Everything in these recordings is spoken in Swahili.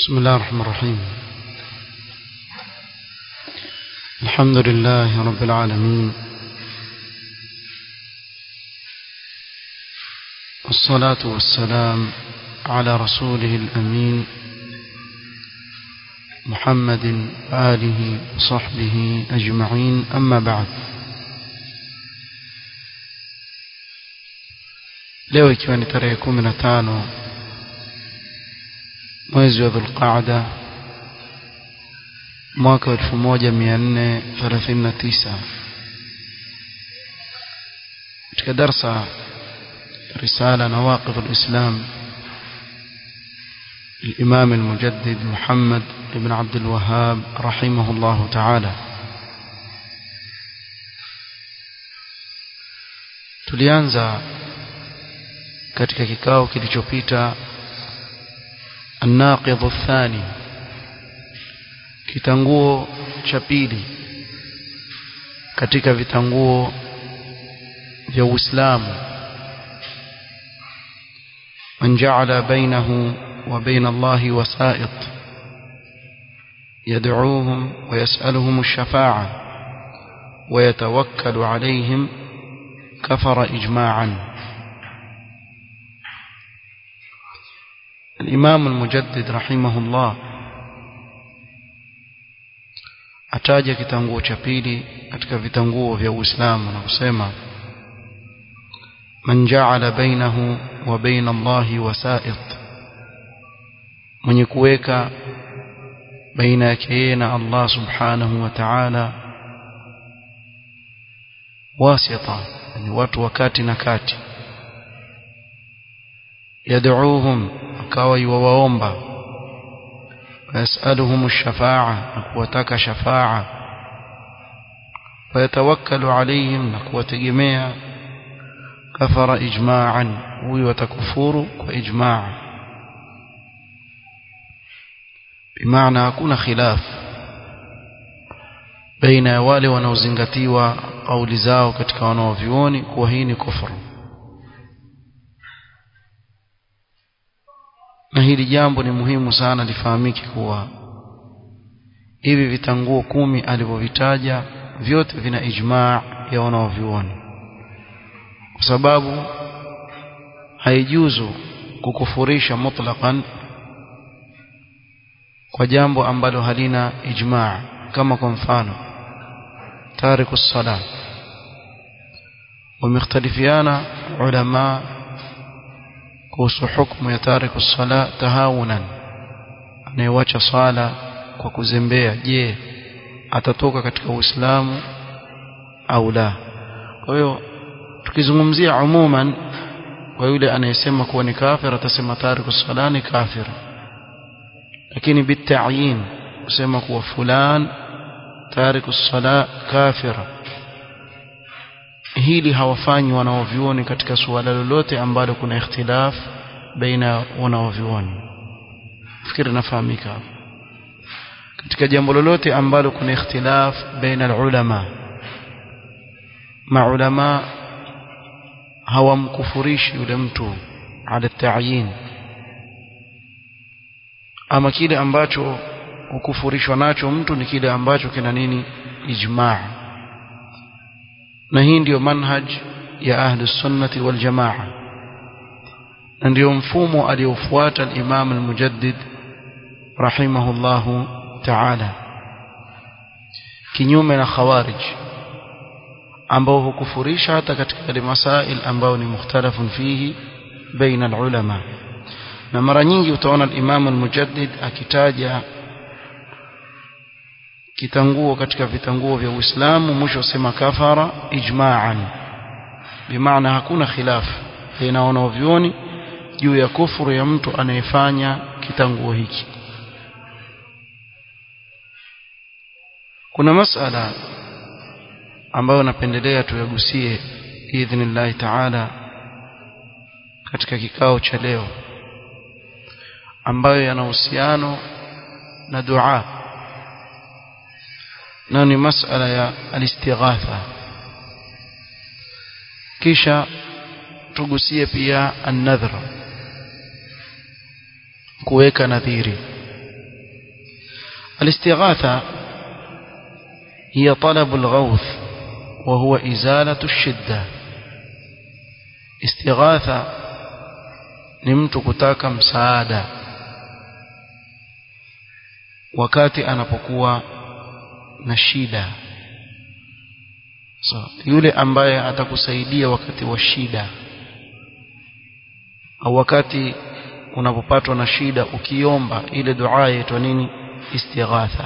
بسم الله الرحمن الرحيم الحمد لله رب العالمين والصلاة والسلام على رسوله الأمين محمد آله وصحبه أجمعين أما بعد leo ikiwa ni tarehe kumi na tano mwezi wa dhulqaada mwaka wa elfu moja mia nne thelathini na tisa katika darsa risala nawaqidh lislam الإمام المجدد محمد بن عبد الوهاب رحمه الله تعالى tulianza katika kikao kilichopita الناقض الثاني kitanguo cha pili katika vitanguo vya Uislamu man ja'ala bainahu wa bain Allah wasa'it yad'uuhum wa yas'aluhum ash-shafa'a wa yatawakkalu 'alayhim kafara ijma'an الإمام المجدد رحمه الله ataja kitanguo cha pili katika vitanguo vya Uislamu na kusema man ja'ala bainahu wa bain Allahi wasa'it mwenye kuweka baina yake yeye na Allah subhanahu wa ta'ala wasita yani watu wakati na kati yad'uuhum akawa yuwaomba ويسألهم الشفاعة نكوتك شفاعة ويتوكل عليهم نكوتجميع كفر إجماعا ويتكفور وإجماع بمعنى أكون خلاف بين wale wanaozingatiwa kauli zao katika wanaovyuoni kuwa hii ni kufuru na hili jambo ni muhimu sana lifahamike kuwa hivi vitanguo kumi alivyovitaja vyote vina ijmaa ya wanaovyuoni kwa sababu haijuzu kukufurisha mutlaqan kwa jambo ambalo halina ijmaa kama kwa mfano tariku sala wamekhtalifiana ulama kuhusu hukumu ya tariku sala tahawunan anayewacha sala kwa kuzembea je atatoka katika uislamu au la kwa hiyo tukizungumzia umuman kwa yule anayesema kuwa ni kafir atasema tariku sala ni kafir lakini bitayin kusema kuwa fulan tariku sala kafir hili hawafanyi wanaovyuoni katika suala lolote ambalo kuna ikhtilaf baina wanaovyuoni fikiri nafahamika katika jambo lolote ambalo kuna ikhtilaf baina ulama maulama hawamkufurishi yule mtu ala ta'yin ama kile ambacho hukufurishwa nacho mtu ni kile ambacho kina nini ijmaa na hii ndiyo manhaj ya ahli sunnati wal jamaa na ndiyo mfumo aliofuata al-Imam al-Mujaddid rahimahullahu ta'ala kinyume na khawarij ambao hukufurisha hata katika ile masail ambao ni mukhtalafun fihi baina al-ulama na mara nyingi utaona al-Imam al-Mujaddid akitaja kitanguo katika vitanguo vya Uislamu mwisho sema kafara ijma'an bimaana hakuna khilaf baina wanaovyuoni juu ya kufuru ya mtu anayefanya kitanguo hiki kuna masala ambayo napendelea tuyagusie idhnillahi ta'ala katika kikao cha leo ambayo yana uhusiano na dua na ni masala ya alistighatha kisha tugusie pia an-nadhra kuweka nadhiri الاستغاثة هي طلب الغوث وهو إزالة الشدة استغاثة نمت كتاك مساعدة wakati anapokuwa na shida so, yule ambaye atakusaidia wakati wa shida au wakati unapopatwa na shida ukiomba ile dua yaitwa nini istighatha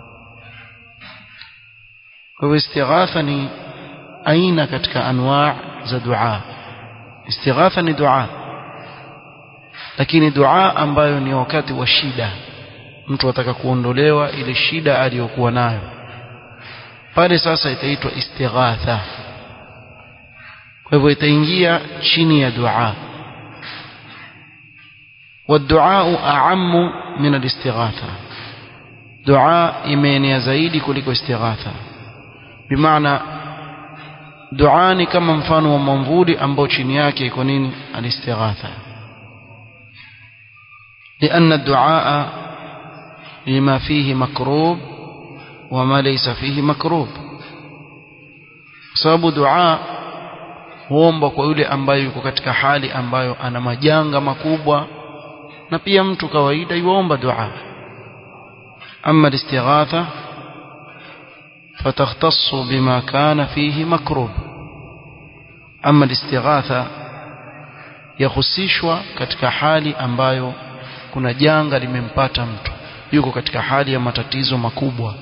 kwa hivyo istighatha ni aina katika anwaa za dua istighatha ni dua lakini dua ambayo ni wakati wa shida mtu ataka kuondolewa ile shida aliyokuwa nayo pale sasa itaitwa istighatha kwa hivyo itaingia chini ya dua والدعاء أعم من الاستغاثة دعاء إيمانيا زايدي كلك استغاثة بمعنى دعاء كما mfano wa mwamvuli ambao chini yake iko nini الاستغاثة لأن الدعاء لما فيه مكروب وما ليس فيه مكروب sababu dua huomba kwa yule ambaye yuko katika hali ambayo ana majanga makubwa na pia mtu kawaida yuomba dua ama istighatha فتختص بما كان فيه مكروب أما الاستغاثة يخصيشwa katika hali ambayo kuna janga limempata mtu yuko katika hali ya matatizo makubwa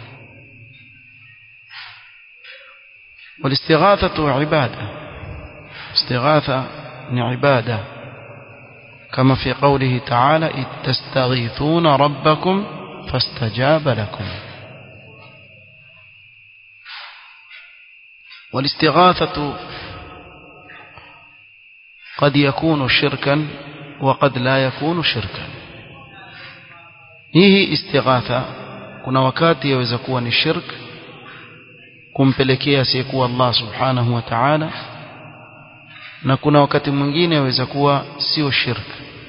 والاستغاثة عبادة استغاثة عبادة كما في قوله تعالى إذ تستغيثون ربكم فاستجاب لكم والاستغاثة قد يكون شركا وقد لا يكون شركا hii istighatha kuna wakati yaweza kuwa ni shirk kumpelekea asiyekuwa Allah subhanahu wa ta'ala na kuna wakati mwingine yaweza kuwa sio shirk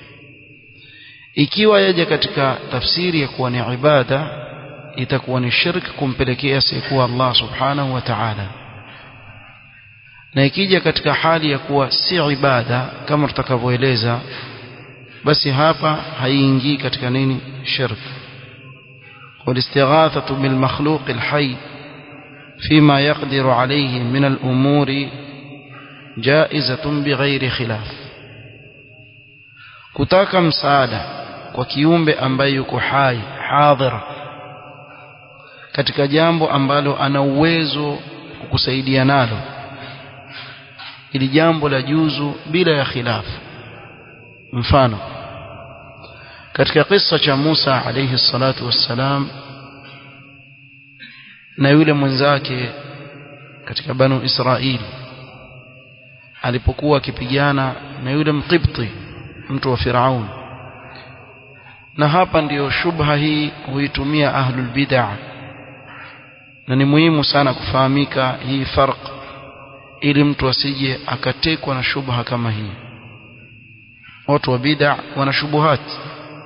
ikiwa yaja katika tafsiri ya kuwa ni ibada itakuwa ni shirk kumpelekea asiyekuwa Allah subhanahu wa ta'ala na ikija katika hali ya kuwa si ibada kama tutakavyoeleza basi hapa haiingii katika nini shirk والاستغاثة بالمخلوق الحي فيما يقدر عليه من الأمور جائزة بغير خلاف kutaka msaada kwa kiumbe ambaye yuko hai hadhira katika jambo ambalo ana uwezo kukusaidia nalo ili jambo la juzu bila ya khilafu mfano katika kisa cha Musa alayhi salatu wassalam na yule mwenzake katika banu Israili alipokuwa akipigana na yule mqibti mtu wa Firaun na hapa ndiyo shubha hii huitumia ahlul bid'ah na ni muhimu sana kufahamika hii farq ili mtu asije akatekwa na shubha kama hii watu wa bid'ah wana shubuhati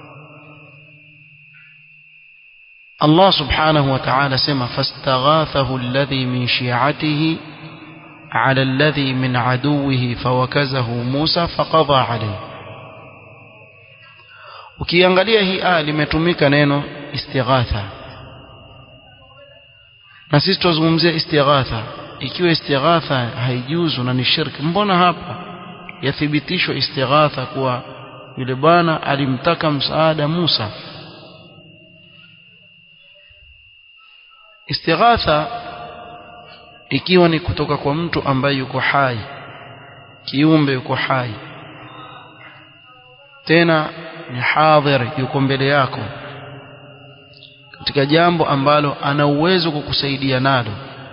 Allah subhanahu wa ta'ala sema fastaghathahu alladhi min shi'atihi ala alladhi min aduwihi fawakazahu Musa faqadha alayhi ukiangalia hii aya limetumika neno istighatha na sisi tuzungumzia istighatha ikiwa istighatha haijuzu na ni shirki mbona hapa yathibitishwa istighatha kuwa yule bwana alimtaka msaada Musa istighatha ikiwa ni kutoka kwa mtu ambaye yuko hai kiumbe yuko hai tena ni hadhir yuko mbele yako katika jambo ambalo ana uwezo kukusaidia nalo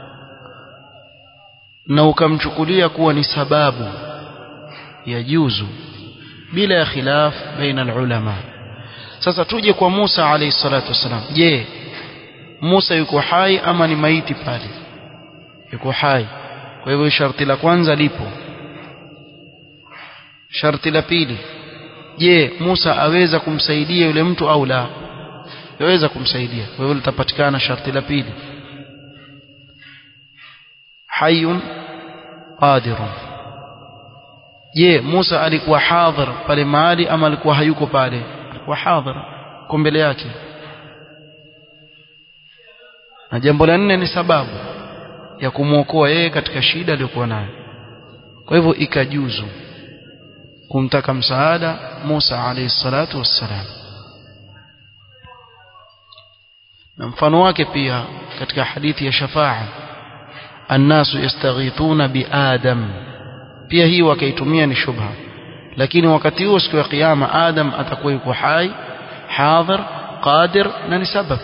na ukamchukulia kuwa ni sababu ya juzu bila ya khilaf baina ulama sasa tuje kwa Musa alayhi salatu wasalam je Musa yuko hai ama ni maiti pale yuko hai kwa hivyo sharti la kwanza lipo sharti la pili je Musa aweza kumsaidia yule mtu au la yaweza kumsaidia kwa hiyo litapatikana sharti la pili hayyun qadirun je Musa alikuwa hadhir pale mahali ama alikuwa hayuko pale alikuwa hadhir kwa mbele yake na jambo la nne ni sababu ya kumwokoa yeye katika shida aliyokuwa nayo kwa hivyo ikajuzu kumtaka msaada Musa alayhi salatu wassalam na mfano wake pia katika hadithi ya shafaa annasu yastaghithuna biadam pia hii wakaitumia ni shubha lakini wakati huo siku ya kiyama adam atakuwa yuko hai hadhir qadir na ni sabab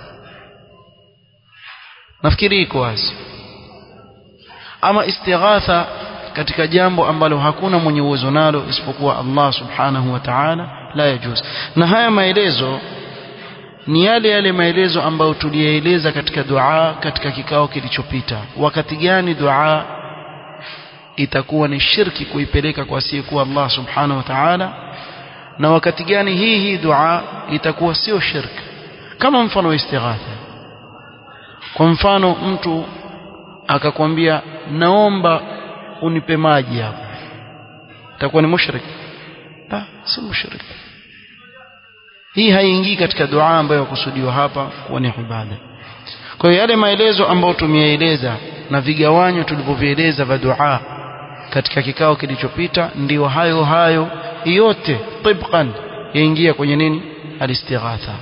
nafikiri iko wazi ama istighatha katika jambo ambalo hakuna mwenye uwezo nalo isipokuwa Allah subhanahu wa ta'ala la yajuz na haya maelezo ni yale yale maelezo ambayo tuliyaeleza katika dua katika kikao kilichopita wakati gani dua itakuwa ni shirki kuipeleka kwa asiyekuwa Allah subhanahu wa ta'ala na wakati gani hii hii dua itakuwa sio shirki kama mfano wa istighatha kwa mfano mtu akakwambia naomba unipe maji hapo itakuwa ni mushrik la si mushrik hii haiingii katika dua ambayo yakusudiwa hapa kuwa ni ibada kwa hiyo yale maelezo ambayo tumeyaeleza na vigawanyo tulivyovieleza vya dua katika kikao kilichopita ndio hayo hayo yote tibqan yaingia kwenye nini alistighatha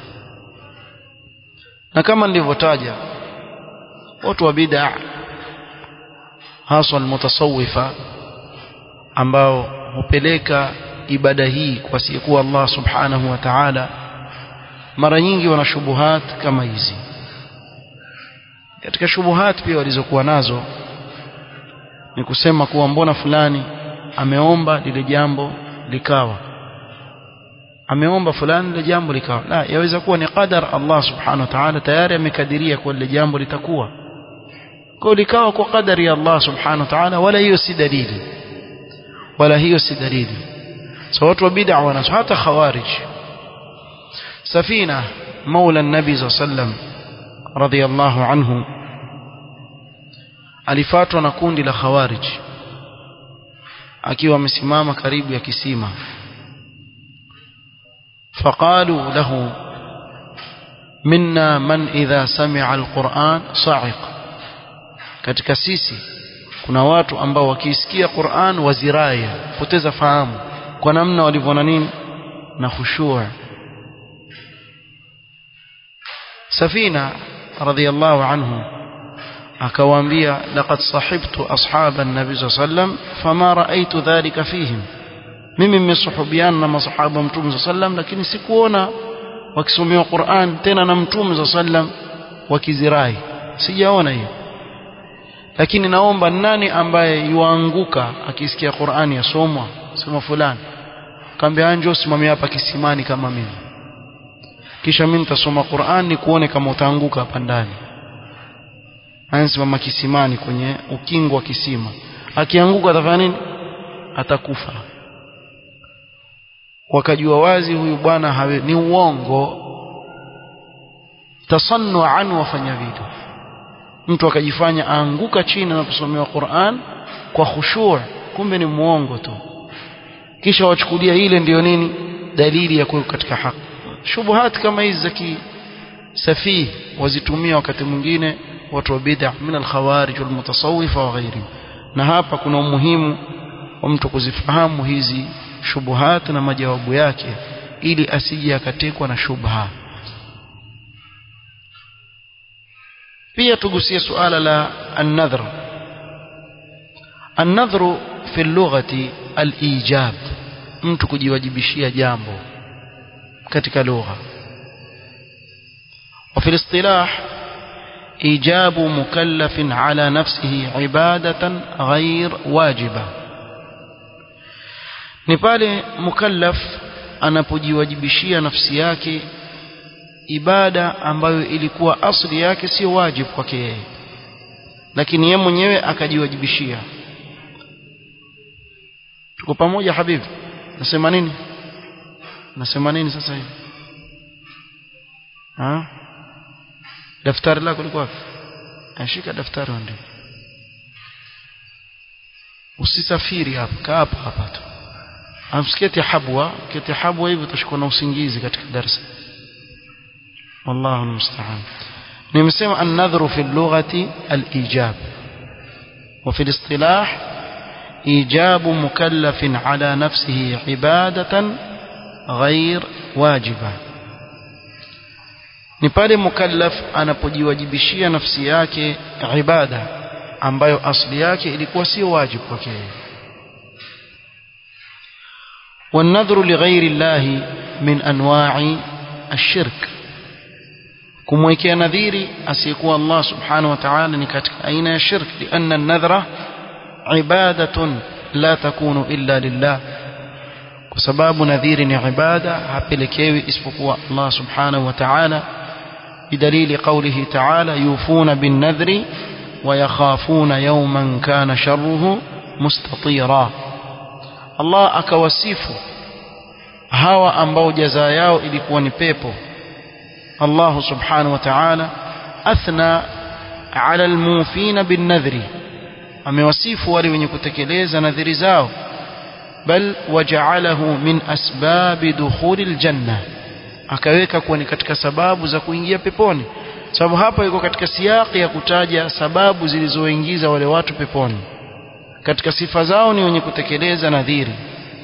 na kama nilivyotaja watu wa bid'a hasa almutasawifa ambao hupeleka ibada hii kwa siyekuwa Allah subhanahu wa ta'ala mara nyingi wana shubuhat kama hizi katika shubuhat pia walizokuwa nazo ni kusema kuwa mbona fulani ameomba lile jambo likawa ameomba fulani lile jambo likawa la yaweza kuwa ni qadar Allah subhanahu wa ta'ala tayari amekadiria kwa lile jambo litakuwa kwa likawa kwa qadari ya Allah subhanahu wa ta'ala wala hiyo si dalili wala hiyo si dalili so watu wa bid'a wanaso hata khawarij safina maula an-nabi sallam radiyallahu anhu alifatwa na kundi la khawarij akiwa amesimama karibu ya kisima فقالوا له منا من إذا سمع القرآن صعق katika sisi kuna watu ambao wakisikia Qur'an waziraya poteza fahamu kwa namna walivyoona nini na khushua Safina radhiyallahu anhu akawaambia laqad sahibtu ashaban nabi sallam fama raaitu dhalika fihim mimi nimesuhubiana na masahaba mtume sallam lakini sikuona wakisomewa Qur'an tena na mtume sallam wakizirai sijaona hiyo lakini naomba nani ambaye yuanguka akisikia Qur'ani yasomwa sema fulani kaambia anjo simamia hapa kisimani kama mimi kisha mimi nitasoma Qur'an ni kuone kama utaanguka hapa ndani ansimama kisimani kwenye ukingo wa kisima akianguka atafanya nini atakufa wakajua wazi huyu bwana hawe ni uongo tasannu an wafanya vitu mtu akajifanya aanguka chini na kusomewa Qur'an kwa khushu' kumbe ni muongo tu kisha wachukulia ile ndiyo nini dalili ya kuwa katika haki shubuhat kama hizi za kisafih wazitumia wakati mwingine watu wa bid'a min al-khawarij wal mutasawwifa wa ghairi na hapa kuna umuhimu wa mtu kuzifahamu hizi shubuhat na majawabu yake ili asije akatekwa na shubha pia tugusie suala la an-nadhr an-nadhru fi lughati al-ijab mtu kujiwajibishia jambo katika lugha وفي الاصطلاح إيجاب مكلف على نفسه عبادة غير واجبة ni pale mukallaf anapojiwajibishia nafsi yake ibada ambayo ilikuwa asli yake sio wajibu kwake yeye lakini yeye mwenyewe akajiwajibishia tuko pamoja habibi nasema nini nasema nini sasa hivi ha daftari lako liko wapi ashika daftari ndio usisafiri hapa kaa hapa hapa tu amsiketi habwa kiti habwa hivi utashikwa na usingizi katika darasa wallahu almusta'an nimesema an-nadhru fi al-lughati al-ijab wa fi al-istilah إيجاب مكلف على نفسه عبادة غير واجبة ni pale mukallaf anapojiwajibishia nafsi yake ibada ambayo asli yake ilikuwa sio wajibu kwake والنذر لغير الله من انواع الشرك kumwekea nadhiri asiyekuwa Allah subhanahu wa ta'ala ni katika aina ya shirk lianna an-nadhra ibadatun la takunu illa lillah kwa sababu nadhiri ni ibada hapelekewi isipokuwa Allah subhanahu wa ta'ala بدليل قوله تعالى يوفون بالنذر ويخافون يوما كان شره مستطيرا الله akawasifu hawa ambao jazaa yao ilikuwa ni pepo Allah subhanahu wa ta'ala athna ala almufina binnadhri amewasifu wale wenye kutekeleza nadhiri zao bal waja'alahu min asbabi dukhulil janna akaweka kuwa ni katika sababu za kuingia peponi sababu hapa yuko katika siyaki ya kutaja sababu zilizoingiza wale watu peponi katika sifa zao ni wenye kutekeleza nadhiri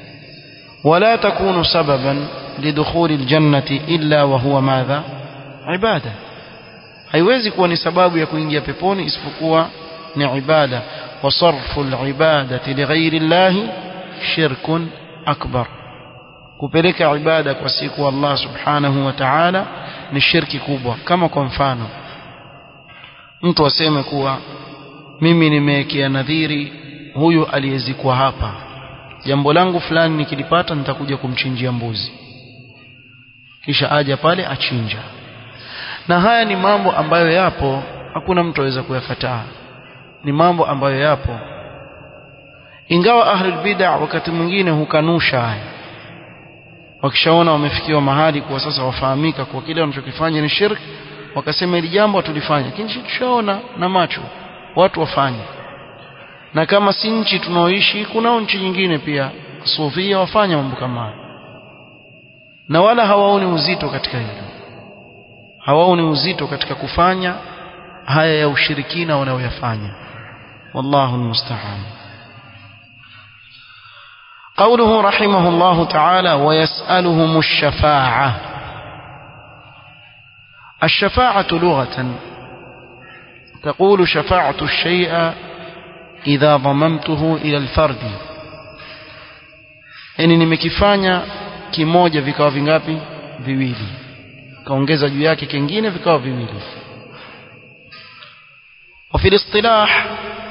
wala takunu sababan lidukhuli aljannati illa wa huwa madha ibada haiwezi kuwa ni sababu ya kuingia peponi isipokuwa ni ibada wa sarfu alibadati lighairi llahi shirkun akbar kupeleka ibada kwa siku Allah subhanahu wa ta'ala ni shirki kubwa kama kwa mfano mtu aseme kuwa mimi nimewekea nadhiri huyu aliyezikwa hapa jambo langu fulani nikilipata nitakuja kumchinjia mbuzi kisha aja pale achinja na haya ni mambo ambayo yapo hakuna mtu aweza kuyakataa ni mambo ambayo yapo ingawa ahlul bid'ah wakati mwingine hukanusha haya wakishaona wamefikiwa mahali kwa sasa wafahamika kwa kile wanachokifanya ni shirk wakasema hili jambo tulifanya lakini tushaona na macho watu wafanye na kama si nchi tunaoishi kuna nchi nyingine pia sufia wafanya mambo kama hayo na wala hawaoni uzito katika hilo hawaoni uzito katika kufanya haya ya ushirikina wanaoyafanya wallahu almusta'an قوله رحمه الله تعالى ويسألهم الشفاعة الشفاعة لغة تقول شفعت الشيء إذا ضممته إلى الفرد yani nimekifanya kimoja vikawa vingapi viwili kaongeza juu yake kingine vikawa viwili وفي الاصطلاح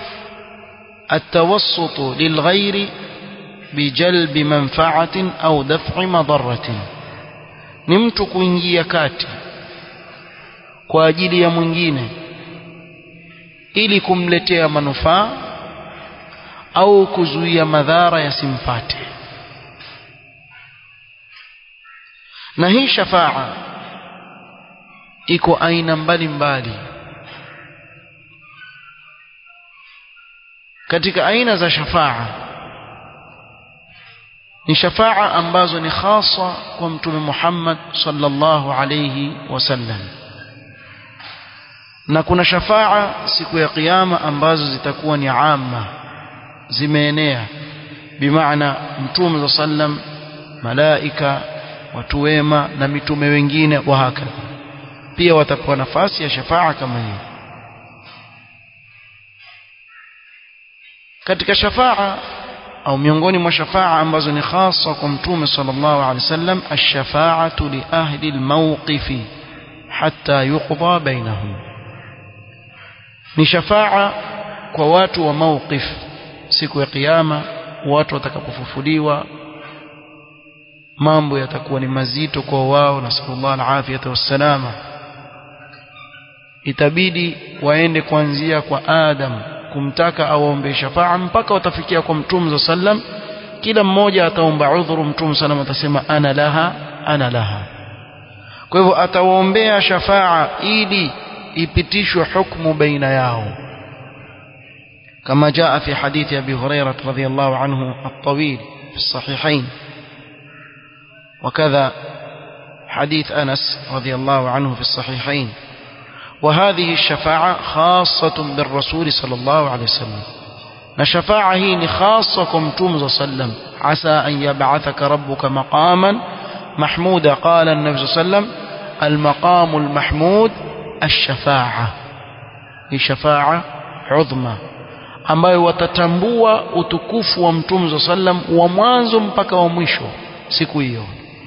التوسط للغير بجلب منفعة أو دفع مضرة ni mtu kuingia kati kwa ajili ya mwingine ili kumletea manufaa au kuzuia madhara yasimpate na hii shafaa iko aina mbalimbali katika aina za shafaa ni shafaa ambazo ni khasa kwa mtume Muhammad sallallahu alayhi wasallam na kuna shafaa siku ya kiyama ambazo zitakuwa ni amma zimeenea bimaana mtume sallam malaika watu wema na mitume wengine wa hakadha pia watapewa nafasi ya shafaa kama hiyo katika shafaa au miongoni mwa shafaa ambazo ni khasa kwa mtume sallallahu alaihi wasallam ash-shafa'atu li ahli al-mawqifi hatta yuqda bainahum ni shafaa kwa watu wa mawqif siku ya kiyama watu watakapofufuliwa mambo yatakuwa ni mazito kwa wao na sallallahu alafiyata wassalama itabidi waende kuanzia kwa Adam kumtaka awaombe shafaa mpaka watafikia kwa mtume sallam kila mmoja ataomba udhuru mtume sallam atasema ana laha ana laha kwa hivyo atawaombea shafaa ili ipitishwe hukumu baina yao كما جاء في حديث أبي هريرة رضي الله عنه الطويل في الصحيحين وكذا حديث أنس رضي الله عنه في الصحيحين وهذه الشفاعة خاصة بالرسول صلى الله عليه وسلم نشفاعة هي خاصكم توم صلى الله عليه وسلم عسى أن يبعثك ربك مقاما محمودا قال النبي صلى الله عليه وسلم المقام المحمود الشفاعة هي شفاعة عظمى ambayo watatambua utukufu wa mtume صلى الله عليه وسلم wa mwanzo mpaka wa mwisho siku hiyo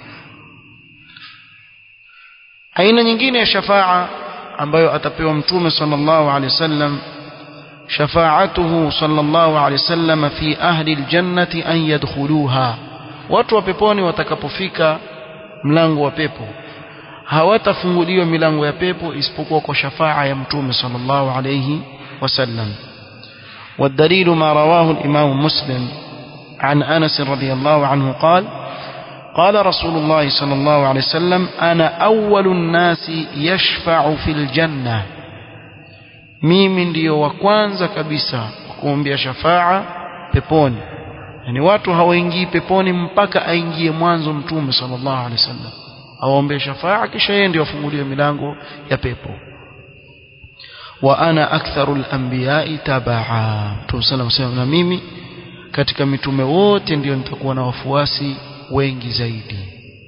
aina nyingine ya shafaa ambayo atapewa mtume sallallahu alaihi wasallam shafaatuhu sallallahu alaihi wasallam fi ahli aljannati an yadkhuluha watu wa peponi watakapofika mlango wa pepo hawatafunguliwa milango ya pepo isipokuwa kwa shafaa ya mtume sallallahu alaihi wasallam والدليل ما رواه الإمام مسلم عن أنس رضي الله عنه قال قال رسول الله صلى الله عليه وسلم أنا أول الناس يشفع في الجنة mimi ndiyo wa kwanza kabisa kuombea shafaa peponi yani watu hawaingii peponi mpaka aingie mwanzo mtume sallallahu alaihi wasallam awaombee shafaa kisha yeye ndio afunguliwe milango ya pepo wa ana aktharu al-anbiya'i tabaa mtume sallallahu alaihi wasallam na mimi katika mitume wote ndio nitakuwa na wafuasi wengi zaidi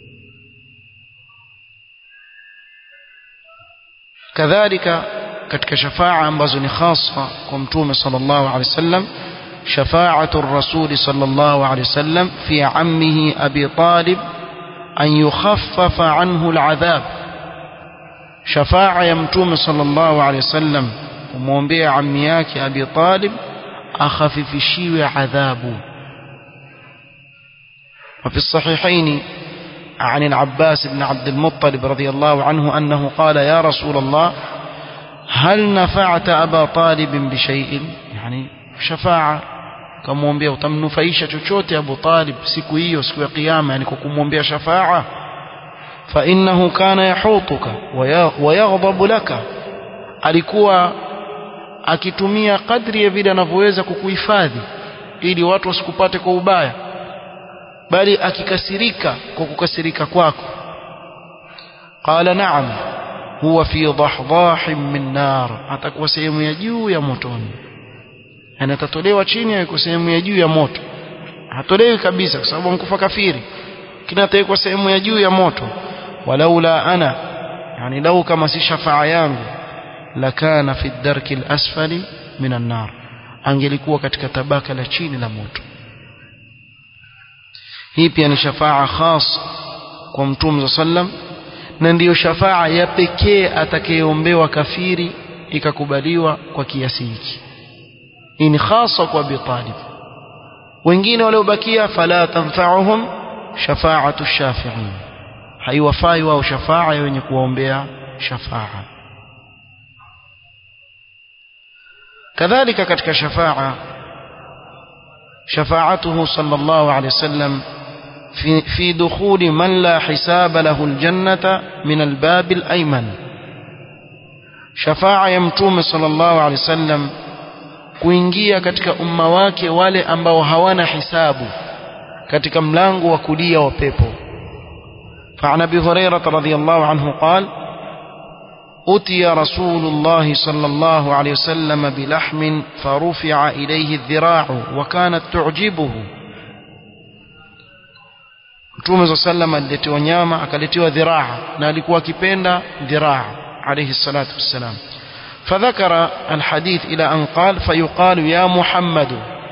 kadhalika katika shafaa ambazo ni khasa kwa mtume sallallahu alaihi wasallam شفاعة الرسول صلى الله عليه وسلم في عمه أبي طالب أن يخفف عنه العذاب شفاعة يمتوم صلى الله عليه وسلم ومومبيع عمياك أبي طالب أخفف شيو عذابه وفي الصحيحين عن العباس بن عبد المطلب رضي الله عنه أنه قال يا رسول الله هل نفعت أبا طالب بشيء يعني شفاعة kamwombea utamnufaisha chochote Abu Talib siku hiyo siku ya kiyama yani kwa kumwombea shafaa fa innahu kana yahutuka wa yaghdabu laka alikuwa akitumia kadri ya vile anavyoweza kukuhifadhi ili watu wasikupate kwa ubaya bali akikasirika kwa kukasirika kwako qala na'am huwa fi dahdahin min nar atakuwa sehemu ya juu ya motoni yani atatolewa chini yuko sehemu ya juu ya moto hatolewi kabisa kwa sababu mkufa kafiri kinatawekwa sehemu ya juu ya moto walaula ana yani lau kama si shafaa yangu lakana fi darki al-asfali min an-nar angelikuwa katika tabaka la chini la moto hii pia ni shafaa khas kwa mtume sallam na ndiyo shafaa ya pekee atakayeombewa kafiri ikakubaliwa kwa kiasi hiki hii ni khasa kwa Abi Talib wengine waliobakia fala tanfa'uhum shafa'atu shafi'in haiwafai wao shafaa ya wenye kuombea shafaa kadhalika katika shafaa شفاعته صلى الله عليه وسلم في, في دخول من لا حساب له الجنة من الباب الأيمن شفاعة يمتوم صلى الله عليه وسلم kuingia katika umma wake wale ambao hawana hisabu katika mlango wa kulia wa pepo فعن ابي هريره رضي الله عنه قال أتي رسول الله صلى الله عليه وسلم بلحم فرفع إليه الذراع وكانت تعجبه Mtume صلى الله عليه وسلم aliletiwa nyama akaletiwa dhiraa na alikuwa akipenda dhiraa alayhi salatu wassalam فذكر الحديث إلى أن قال فيقال يا محمد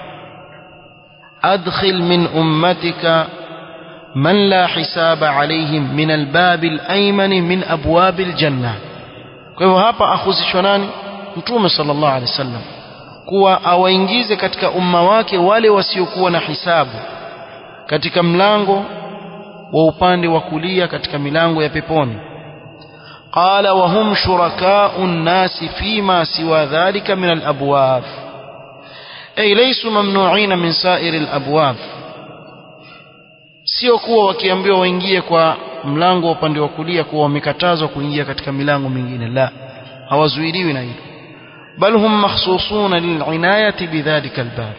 أدخل من أمتك من لا حساب عليهم من الباب الأيمن من أبواب الجنة kwa hivyo hapa ahusishwa nani mtume sallallahu alaihi wasallam kuwa awaingize katika umma wake wale wasiokuwa na hisabu katika mlango wa upande wa kulia katika milango ya peponi qala wa hum shuraka'u an-nasi fima siwa dhalika min al-abwab ay laysu mamnu'ina min sa'ir al-abwab sio kuwa wakiambiwa waingie kwa mlango wa upande wa kulia kuwa wamekatazwa kuingia katika milango mingine la hawazuiliwi na hilo bal hum makhsusuna lilinayati bidhalika albab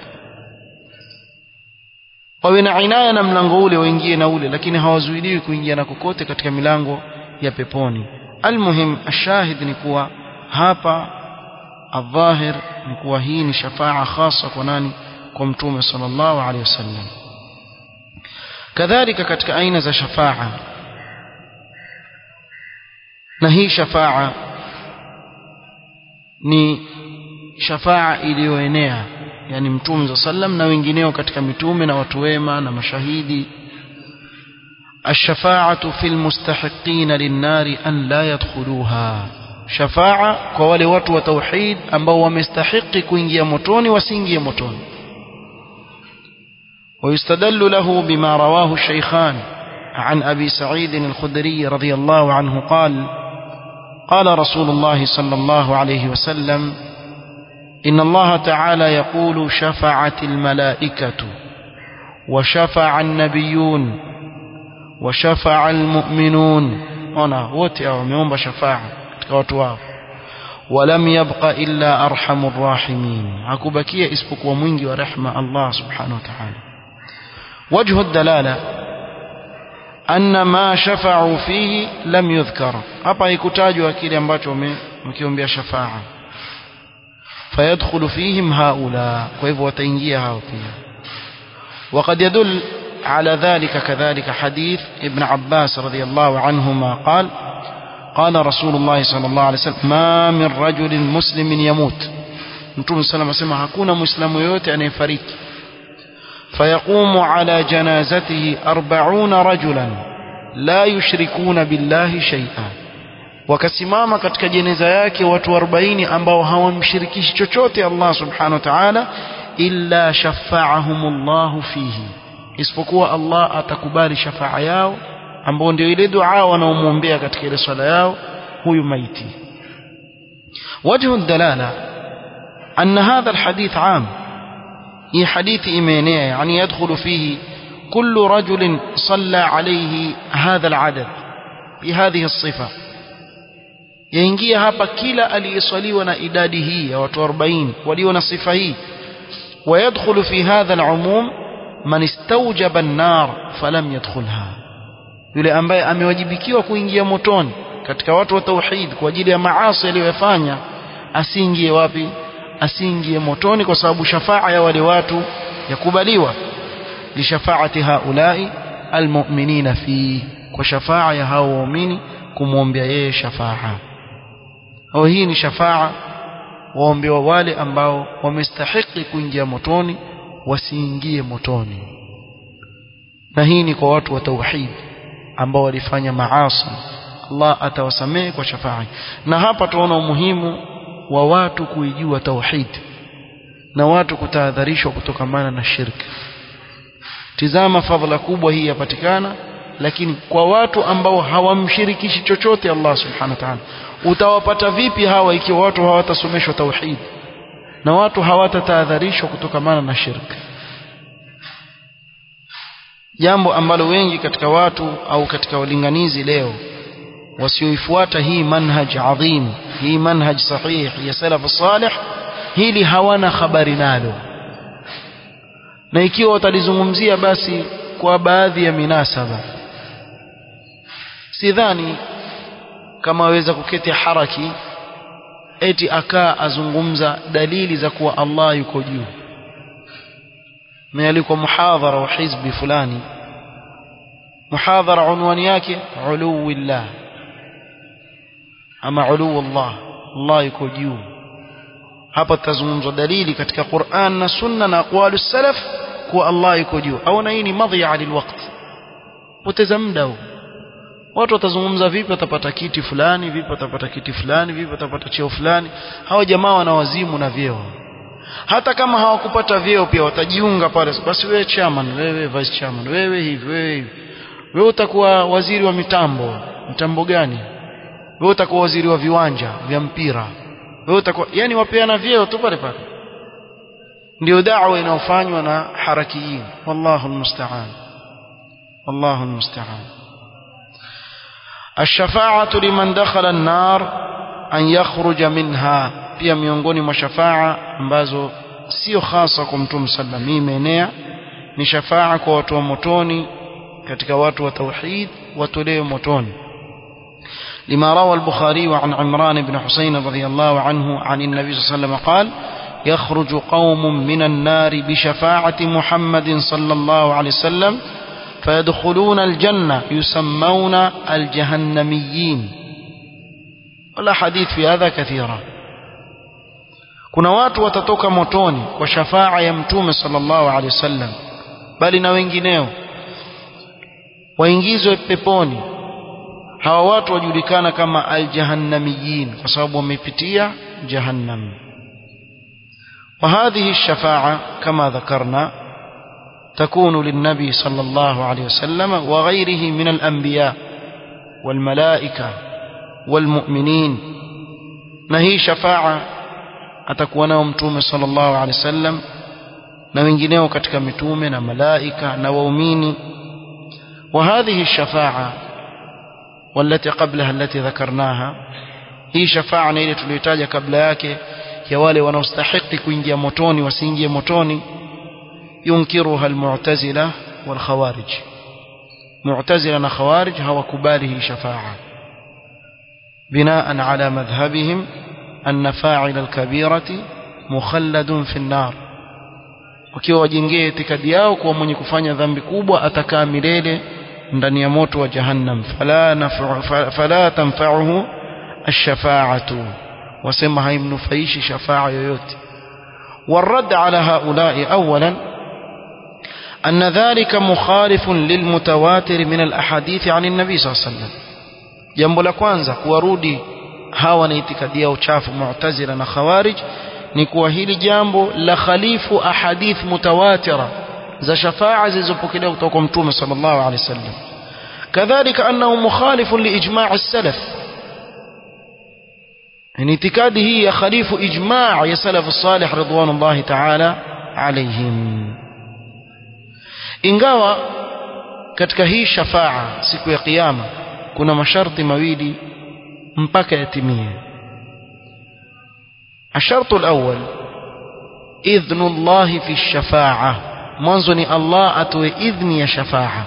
wawe na inaya na mlango ule waingie na ule lakini hawazuiliwi kuingia na kokote katika milango ya peponi almuhim ashahid ni kuwa hapa الظاهر ni kuwa hii ni shafaa khasa kwa nani kwa mtume sallallahu alaihi wasallam kadhalika katika aina za shafaa na hii shafaa ni shafaa iliyoenea yani mtume za sallam na wengineo katika mitume na watu wema na mashahidi الشفاعة في المستحقين للنار أن لا يدخلوها شفاعة kwa wale watu wa tauhid ambao wamestahiki kuingia motoni wasiingie motoni ويستدل له بما رواه الشيخان عن أبي سعيد الخدري رضي الله عنه قال قال رسول الله صلى الله عليه وسلم إن الله تعالى يقول شفعت الملائكة وشفع النبيون وشفع المؤمنون هنا wote hao wameomba shafa'a katika watu wao ولم يبق إلا أرحم الراحمين hakubakia isipokuwa mwingi wa rehma Allah subhanahu wa ta'ala وجه الدلالة أن ما شفعوا فيه لم يذكر hapa haikutajwa kile ambacho wamekiombea shafa'a فيدخل فيهم هؤلاء kwa hivyo wataingia hao pia وقد يدل على ذلك كذلك حديث ابن عباس رضي الله عنهما قال قال رسول الله صلى الله عليه وسلم ما من رجل مسلم يموت Mtume صلى الله عليه وسلم hakuna muislamu yote anayefariki فيقوم على جنازته أربعون رجلا لا يشركون بالله شيئا wakasimama katika jeneza yake watu 40 ambao hawamshirikishi chochote Allah subhanahu wa ta'ala illa shafa'ahumullahu fihi isipokuwa Allah atakubali shafaa yao ambao ndio ile dua wanaomwombea katika ile swala yao huyu maiti وجه الدلالة أن هذا الحديث عام هي حديث إيمانية يعني يدخل فيه كل رجل صلى عليه هذا العدد بهذه الصفة yaingia hapa kila aliyeswaliwa na idadi hii ya watu 40 walio na sifa hii ويدخل في هذا العموم man istawjaba an-nar falam yadkhulha yule ambaye amewajibikiwa kuingia motoni katika watu wa tauhid kwa ajili ya maasi aliyofanya asiingie wapi asiingie motoni kwa sababu shafaa ya wale watu yakubaliwa li shafaati haulai almu'minina fi kwa shafaa ya hao waumini kumwombea yeye shafaa au hii ni shafaa waombewa wale ambao wamestahiki kuingia motoni wasiingie motoni na hii ni kwa watu wa tauhid ambao walifanya maasi Allah atawasamehe kwa shafaa na hapa tunaona umuhimu wa watu kuijua tauhid na watu kutahadharishwa kutokamana na shirki tizama fadhila kubwa hii yapatikana lakini kwa watu ambao hawamshirikishi chochote Allah subhanahu wa ta'ala utawapata vipi hawa ikiwa watu hawatasomeshwa tauhid na watu hawatatahadharishwa kutokamana na shirki jambo ambalo wengi katika watu au katika walinganizi leo wasioifuata hii manhaj adhim hii manhaj sahih ya salaf salih hili hawana habari nalo na ikiwa watalizungumzia basi kwa baadhi ya minasaba sidhani kama waweza kuketi haraki eti akaa azungumza dalili za kuwa Allah yuko juu mealikwa muhadhara wa hizbi fulani muhadhara unwani yake uluwillah ama uluwullah Allah yuko juu hapa tutazungumzwa dalili katika Qur'an na Sunna na aqwalu salaf kuwa Allah yuko juu au na hii ni madhiya lilwaqt poteza muda huu watu watazungumza vipi watapata kiti fulani vipi watapata kiti fulani vipi watapata cheo fulani hawa jamaa wana wazimu na vyeo hata kama hawakupata vyeo pia watajiunga pale basi wewe chairman wewe vice chairman wewe hivi wewe hivi wewe utakuwa waziri wa mitambo mitambo gani wewe utakuwa waziri wa viwanja vya mpira wewe utakuwa yani wapeana vyeo tu pale pale ndio da'wa inayofanywa na harakiyin wallahu almusta'an wallahu almusta'an الشفاعة لمن دخل النار أن يخرج منها pia miongoni mwa shafaa ambazo sio hasa kwa mtume sallam hii imeenea ni shafaa kwa watu wa motoni katika watu wa tauhid watolewe motoni لما روى البخاري عن عمران بن حسين رضي الله عنه عن النبي صلى الله عليه وسلم قال يخرج قوم من النار بشفاعة محمد صلى الله عليه وسلم فيدخلون الجنة يسمون الجهنميين والأحاديث في هذا كثيرة kuna watu watatoka motoni kwa shafaa ya mtume sallallahu alaihi wasallam bali na wengineo waingizwe peponi hawa watu wajulikana kama aljahannamiyin kwa sababu wamepitia jahannam وهذه الشفاعة كما ذكرنا تكون للنبي صلى الله عليه وسلم وغيره من الأنبياء والملائكة والمؤمنين نهي شفاعة atakuwa nao mtume sallallahu alaihi wasallam na wengineo katika mitume na malaika na waumini وهذه الشفاعة والتي قبلها التي ذكرناها hii shafaa na ile tuliyotaja kabla yake ya wale wanaostahili kuingia motoni wasiingie motoni yunkiruha almu'tazila wal khawarij mu'tazila na khawarij hawakubali hii shafaa binaan ala madhhabihim أن فاعل الكبيرة مخلد في النار wakiwa wajengee itikadi yao kuwa mwenye kufanya dhambi kubwa atakaa milele ndani ya moto wa jahannam fala nafu, fala tanfa'uhu ash-shafa'atu wasema haimnufaishi shafa'a yoyote والرد على هؤلاء أولا أن ذلك مخالف للمتواتر من الأحاديث عن النبي صلى الله عليه وسلم jambo la kwanza kuwarudi hawa na itikadi yao chafu mu'tazila na khawarij ni kuwa hili jambo la khalifu ahadith mutawatira za shafaa zilizopokelewa kutoka kwa mtume sallallahu alaihi wasallam kadhalika annahu mukhalifun liijma' as-salaf ni itikadi hii ya khalifu ijma' ya salaf as-salih ridwanullahi ta'ala alaihim ingawa katika hii shafaa siku ya kiyama kuna masharti mawili mpaka yatimie الشرط الأول إذن الله في الشفاعة منظني الله أتوي إذن يا شفاعة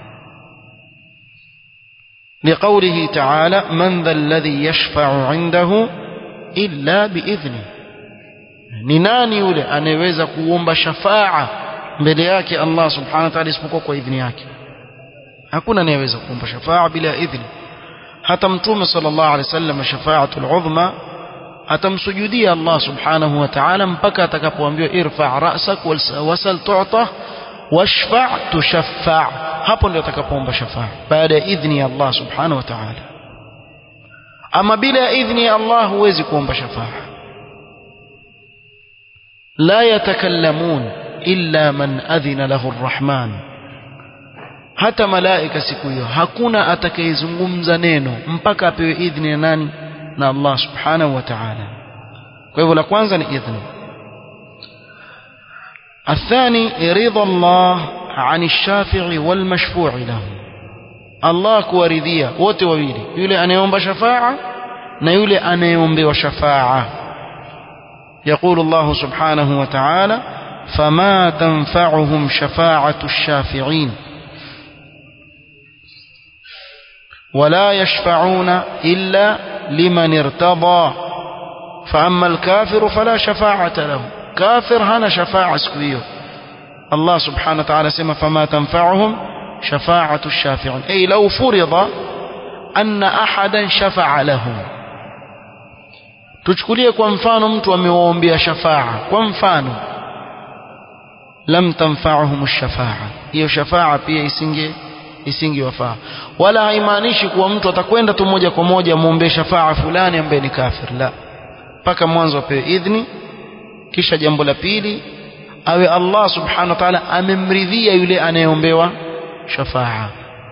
لقوله تعالى من ذا الذي يشفع عنده إلا بإذنه ni nani yule anayeweza kuomba shafaa mbele yake Allah subhanahu wa ta'ala isipokuwa kwa idhini yake hakuna anayeweza kuomba shafaa bila idhni hata mtume sallallahu alaihi wasallam shafaatul udhma atamsujudia Allah subhanahu wa ta'ala mpaka atakapoambiwa irfa ra'sak wasal tu'ta washfa' tushaffa' hapo ndio atakapoomba shafaa baada ya idhni ya Allah subhanahu wa ta'ala ama bila ya idhni ya Allah huwezi kuomba shafaa la yatakallamun illa man adhina lahu arrahman hata malaika siku hiyo hakuna atakayezungumza neno mpaka apewe idhni ya nani na Allah subhanahu wa ta'ala kwa hivyo la kwanza ni idhni الثاني رضا الله عن الشافع والمشفوع له الله kuwaridhia wote wawili yule anayeomba shafaa na yule anayeombewa shafaa يقول الله سبحانه وتعالى فما تنفعهم شفاعة الشافعين ولا يشفعون إلا لمن ارتضى فأما الكافر فلا شفاعة له كافر هنا شفاعة سكوية الله سبحانه وتعالى سمى فما تنفعهم شفاعة الشافعين أي لو فرض أن أحدا شفع لهم tuchukulie kwa mfano mtu amewaombea shafaa kwa mfano lam tanfa'uhum ash-shafa'a hiyo shafaa pia isinge isingewafaa wala haimaanishi kuwa mtu atakwenda tu moja kwa moja muombe shafaa fulani ambaye ni kafir la mpaka mwanzo apewe idhni kisha jambo la pili awe Allah subhanahu wa ta'ala amemridhia yule anayeombewa shafaa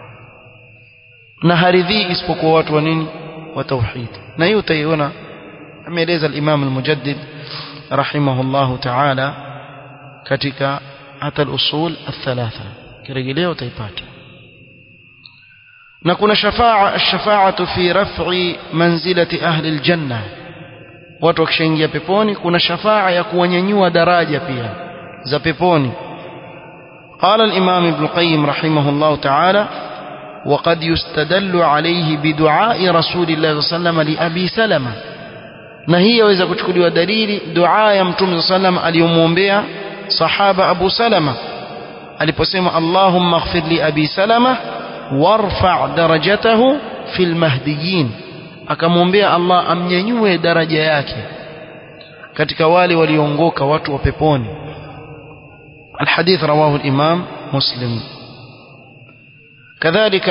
na haridhii isipokuwa watu wa nini wa tauhid na hiyo utaiona ameeleza al-Imam al-Mujaddid rahimahullahu ta'ala katika hata al-usul al-thalatha kirejelea utaipata na kuna shafaa shafaatu fi raf'i manzilati ahli aljanna watu wakishaingia peponi kuna shafaa ya kuwanyanyua daraja pia za peponi قال الإمام ابن القيم رحمه الله تعالى وقد يستدل عليه بدعاء رسول الله صلى الله عليه وسلم لأبي سلمة na hii yaweza kuchukuliwa dalili dua ya mtume صلى الله عليه وسلم aliyomwombea sahaba Abu Salama aliposema Allahumma ighfir li Abi Salama warfa' darajatahu fil mahdiyin akamwombea Allah amnyanyue daraja yake katika wale waliongoka watu wa peponi الحديث رواه الإمام مسلم كذلك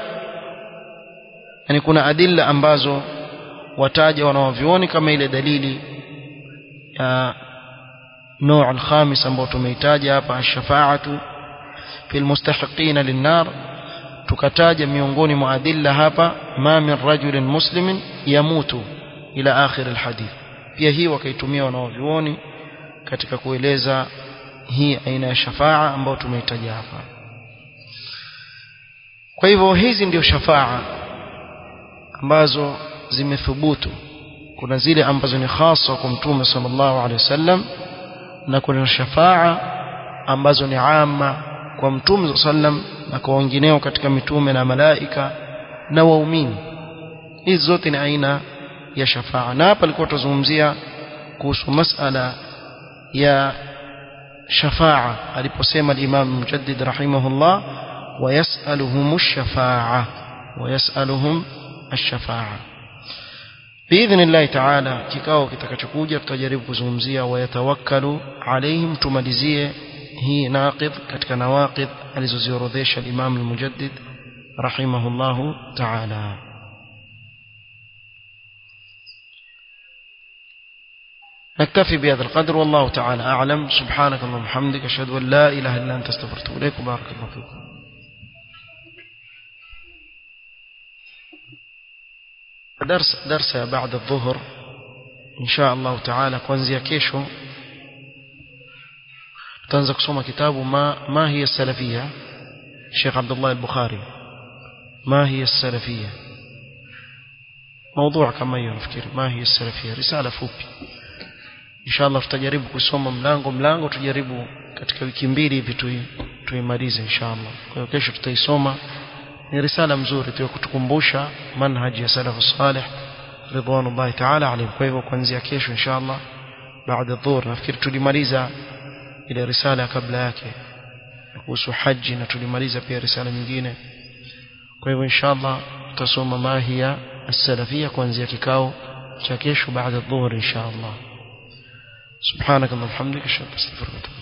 يعني كنا أدلة أمبازو wataja wanaovioni kama ile dalili ya نوع الخامس ambao tumeitaja hapa ash-shafa'atu fil mustahiqina lin-nar tukataja miongoni mwa adilla hapa ma min rajulin muslimin yamutu ila akhir al-hadith pia hii wakaitumia wanaovioni katika kueleza hii aina ya shafaa ambayo tumeitaja hapa kwa hivyo hizi ndio shafaa ambazo zimethubutu kuna zile ambazo ni hasa kwa mtume sallallahu alaihi wasallam na kuna shafaa ambazo ni amma kwa mtume sallam na kwa wengineo katika mitume na malaika na waumini hizi zote ni aina ya shafaa na hapa alikuwa tuzungumzia kuhusu masala ya shafaa aliposema al-Imam Mujaddid rahimahullah ويسألهم الشفاعة ويسألهم الشفاعة بإذن الله تعالى kikao kitakachokuja tutajaribu kuzungumzia wayatawakkalu alaihim tumalizie hii naqid katika nawaqid alizoziorodhesha al-Imam al-Mujaddid rahimahullah ta'ala نكتفي بهذا القدر والله تعالى أعلم سبحانك اللهم وبحمدك أشهد أن لا إله إلا أنت استغفرك إليك وبارك الله فيكم درس درس بعد الظهر إن شاء الله تعالى kuanzia kesho tutaanza kusoma kitabu ma ma hiya salafia Sheikh Abdullah al-Bukhari ما هي السلفية موضوع كما ينفكر ما هي السلفية رسالة fupi inshallah tutajaribu kusoma mlango mlango tujaribu katika wiki mbili hivi tuimalize inshallah kwa hiyo kesho tutaisoma ni risala mzuri tu kutukumbusha manhaji ya salafu salih ridwanullahi ta'ala alayhi kwa hivyo kuanzia kesho inshallah baada dhuhur nafikiri tulimaliza ile risala kabla yake kuhusu haji na tulimaliza pia risala nyingine kwa hivyo inshallah tutasoma mahia as-salafia kuanzia kikao cha kesho baada dhuhur inshallah سبحانك اللهم وبحمدك اشهد ان لا اله الا انت